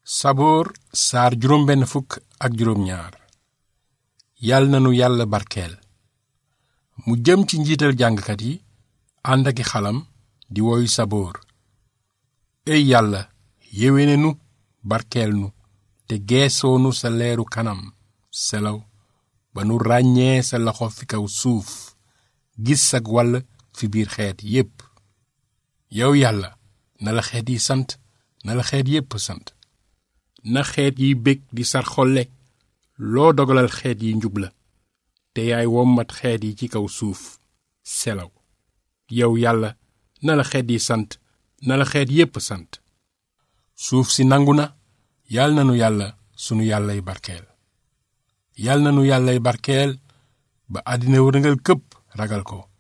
saboor saar juróom benn fukk ak juróom ñaar yàlla nanu yàlla barkeel mu jëm ci njiital jàngkat yi ànd aki xalam di woyu saboor ey yàlla yéwéne nu barkeel nu te geesoonu sa leeru kanam selaw ba nu ràññee sa loxo fi kaw suuf gis sag wàll fi biir xeet yépp yow yàlla na la xeet yi sant na la xeet yépp sant na xeet yi bég di sar xolle loo dogalal xeet yi njub la te yaay wommat xeet yi ci kaw suuf selaw yow yàlla na la xeet yi sant na la xeet yépp sant suuf si nangu na yal na nu yàlla sunu yàllay barkeel yal na nu yàllay barkeel ba àddina wërngal këpp ragal ko